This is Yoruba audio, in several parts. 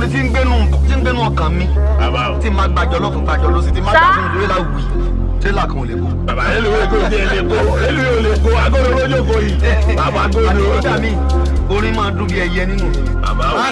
tí ń gbénu tí ń gbénu ọkàn mi bàbá o. tí n máa gbàjọ lọ́tún gbàjọ lọ́sí tí n máa Sá. gbà sínú tírélà wì tírélà kan ò lè kó. bàbá yẹn lóye kó tiẹ̀ lè kó èlò yóò lè kó agolo lójó kó yìí. bàbá àti agolo. kódà mi orin máa dún bí ẹyẹ nínú mi. bàbá o.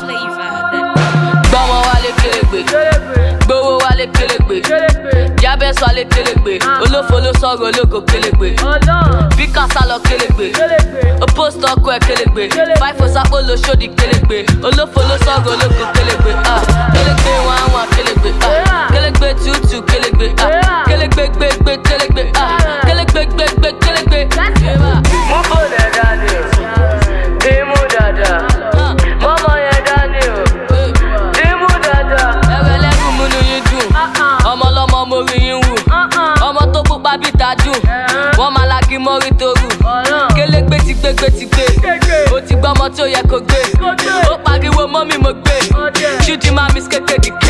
gbọ́mọ wálé kélégbé gbowó wálé kélégbé jábẹ́sọ wálé kélégbé olófo ló sọ̀rọ̀ ológo kélégbé bí kásá lọ kélégbé ó post ọkọ ẹ̀ kélégbé fáìfò sápò ló ṣòdì kélégbé olófo ló sọ̀rọ̀ ológo kélégbé ah, kélégbé wọn àwọn kélégbé ah, kélégbé tútù kélégbé ah, kélégbé gbégbé kélégbé ah, kélégbé gbégbé kélégbé. Mú bòdà dání o, dìímú dada. Mọ́mọ́ yẹn dání o, dìímú dada. ẹwẹ lẹ́rù múnú yín dùn ọmọ ọlọ́mọ mo rí yín wù ọmọ tó pupa bí tajú wọ́n máa lagi mọ́rí torú kélégbé ti gbé gbé ti gbé o ti gbọ́ ọmọ tí ó yẹ kó gbé ó pariwo mọ́mí mo gbé ṣídìí máa mi kéke dìke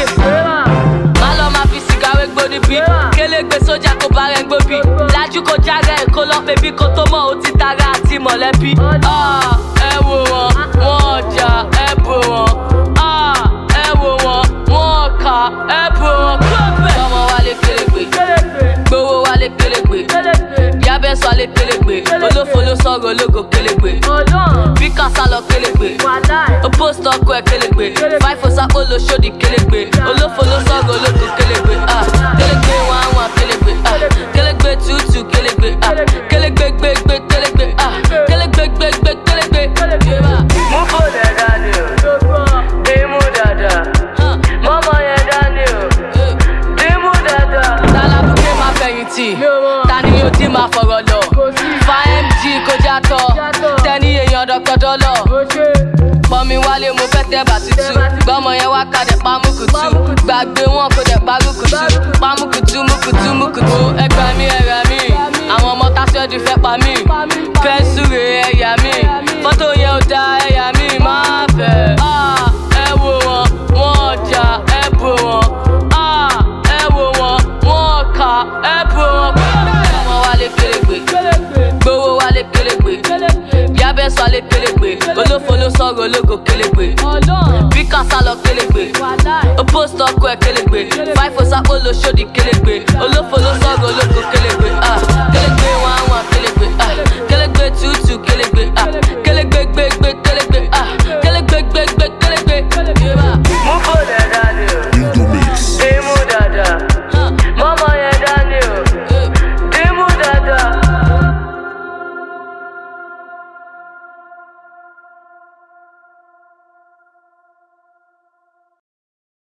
má lọ máa fi sìgá wé gbóni bí kélégbé sójà kó bá rẹ̀ ń gbóbi lájú kó járe kó lọ bèbí kó tó mọ̀ ó ti tara àti mọ̀lẹ́bí Ah, ẹ wò wọ́n wọ́n ọjà ẹ bò wọ́n Ah, ẹ wò wọ́n wọ́n ọkà ẹ bò wọ́n kúròpẹ̀. ọmọ wálé kélégbé gbowó wálé kélégbé yábẹ́sọ wálé kélégbé olófo ló sọ̀rọ̀ ológo kélégbé bí kásá lọ kélégbé ó post ọkọ ẹ̀ kélégbé fáìfò sápò ló ṣòdì kélégbé olófo ló sọ̀rọ̀ ológo kélégbé ah, kélégbé wọn àwọn kélégbé ah, kélégbé tútù kélégbé ah, kélégbé gbégbé kélégbé ah, kélégbé gbégbé kélégbé. Mú bòdà dání o, dìímú dada. Ah, Mọ́mọ́ yẹn dání o, eh. dìímú dada. tálábùkẹ́ máa fẹ̀yìntì ta ni yóò dín máa fọ̀rọ̀ lọ fa mg kó jàtọ̀ tẹ́ni èèyàn dọ́kọ̀dọ́ lọ pọnmi wálé mo fẹ́ tẹ́ bà tútù gbọ́mọ yẹn wá kadẹ̀ pamùkùtù gbàgbé wọn kò dẹ̀ parùkùtù pamùkùtù mùkùtù mùkùtù ẹgbà mi ẹ̀rà mi àwọn ọmọ tásíọ́dù fẹ́ pa mí pẹ́ńsùrè ẹ̀yà mi fọ́tò yẹn ò da ẹ̀yà mi máa fẹ́ Ah, ẹ wò wọn wọn ọjà ẹ bò wọn Ah, ẹ wò wọn wọn ọkà ẹ bò wọn. ọmọ wálé kélégbé gbowó wálé kélégbé yábẹ́sọ wálé kélégbé olófo ló sọ̀rọ̀ ológo kélégbé bí kásá lọ kélégbé ó post ọkọ ẹ̀ kélégbé fáìfò sápò ló ṣòdì kélégbé olófo